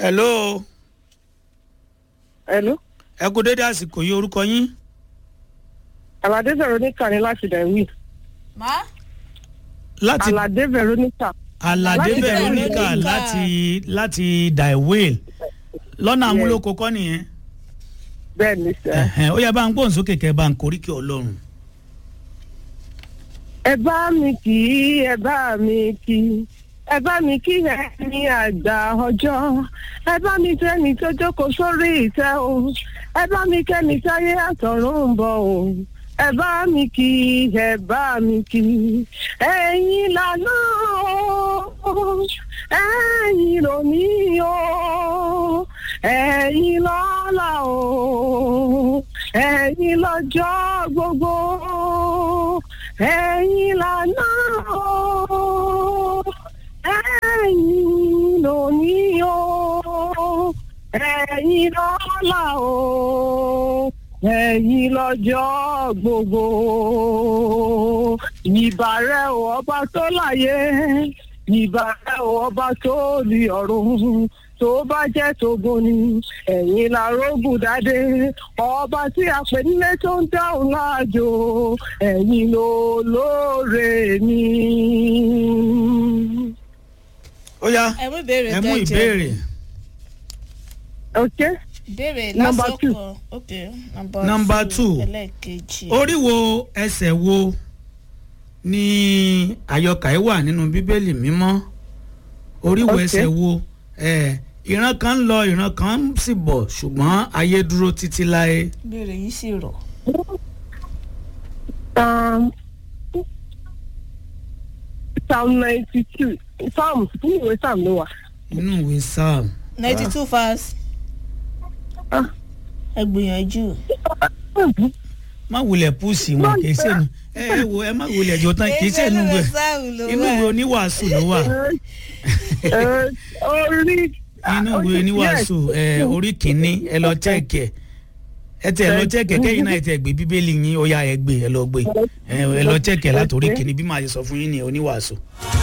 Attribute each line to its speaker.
Speaker 1: hello
Speaker 2: Hello.
Speaker 1: ẹ kú dédé àsìkò yìí orúkọ yín
Speaker 2: Alade Veronica ni láti Dẹ̀wí.
Speaker 3: má
Speaker 1: láti
Speaker 2: Alade Veronica.
Speaker 1: alade
Speaker 2: láti
Speaker 1: veronica
Speaker 3: Veronica.
Speaker 1: láti láti daiwel lọ́nà amúlòkọ kọ́ nìyẹn
Speaker 2: Bẹ́ẹ̀ ni sẹ́.
Speaker 1: Ẹ̀hẹ̀n, ó yẹ bá ń gbóhùn sókè kẹ́ bá ń koríkì ọlọ́run
Speaker 2: Ẹ bá mi kì í, ẹ bá mi kì í. Ẹ bá mi kí ẹ ní àgbà ọjọ́. Ẹ bá mi kẹ́ni tó jókòó sórí ìtẹ́ o. Ẹ bá mi kẹ́ni táyé àtọ̀run ń bọ̀ o. Ẹ bá mi kí i, ẹ bá mi kí i. Ẹ̀yin lànà o. Ẹ̀yin lòní o. Ẹ̀yin lọ́la o. Ẹ̀yin lọ́jọ́ gbogbo. Ẹ̀yin lànà o. Ẹ̀yin lòní o. Ẹ̀yin lọ́la o. Ẹ̀yin lọ́jọ́ gbogbo. Ìbàrẹ̀ o ọba tó láyé. Ìbàrẹ̀ o ọba tó ní ọ̀run. Tó bá jẹ́ tógun ni ẹ̀yin la rógùn dáadé. Ọba tí a pè nílé tó ń dáhùn láàjò. Ẹ̀yin ló lóore mi.
Speaker 1: ó yá
Speaker 3: ẹ mú ìbéèrè
Speaker 1: ẹ mú
Speaker 3: kẹjẹ.
Speaker 1: ìbéèrè
Speaker 2: Okay?
Speaker 3: ìbéèrè
Speaker 2: Number
Speaker 3: lásán
Speaker 2: two.
Speaker 3: kan ok number,
Speaker 1: Number two.
Speaker 3: ẹlẹ́ẹ̀kejì.
Speaker 1: orí wo ẹsẹ̀ wo ni àyọkà ẹ wà nínú bíbélì mímọ́ orí wo
Speaker 2: Okay.
Speaker 1: ẹsẹ̀ wo ẹ ìran kan ń lọ ìran kan ń sì bọ̀ ṣùgbọ́n ayé dúró títí láé
Speaker 3: ìbéèrè yìí sì rọ̀.
Speaker 2: Um, Psalm ninety two Psalm nínú ìwé Psalm ló wà.
Speaker 1: nínú ìwé psalm
Speaker 3: ninety two verse.
Speaker 2: Ah.
Speaker 3: ẹ gbìyànjú.
Speaker 1: má wulẹ̀ púùsì wọn kì í sẹ́nu ẹ ẹ wo ẹ má wulẹ̀ jọ tán kì í sẹ́nu
Speaker 3: Èyí
Speaker 1: wẹ̀
Speaker 3: sáàmù ló
Speaker 1: inú
Speaker 3: wà.
Speaker 1: ìwé oníwàásù ló wà
Speaker 2: Ẹ, Orí.
Speaker 1: inú ìwé oníwàásù ẹ orí kìíní ẹ lọ chẹ́ẹ̀kì ẹ ẹ tẹ ẹ lọ chẹ́ẹ̀kì ẹ kẹ́yìn náà ẹ tẹ gbé bíbélì yín ó yá ẹ gbé ẹ lọ gbé ẹ ẹ lọ chẹ́ẹ̀kì ẹ látòrí kìíní bí màá ṣe sọ fún yín ní oníwàásù.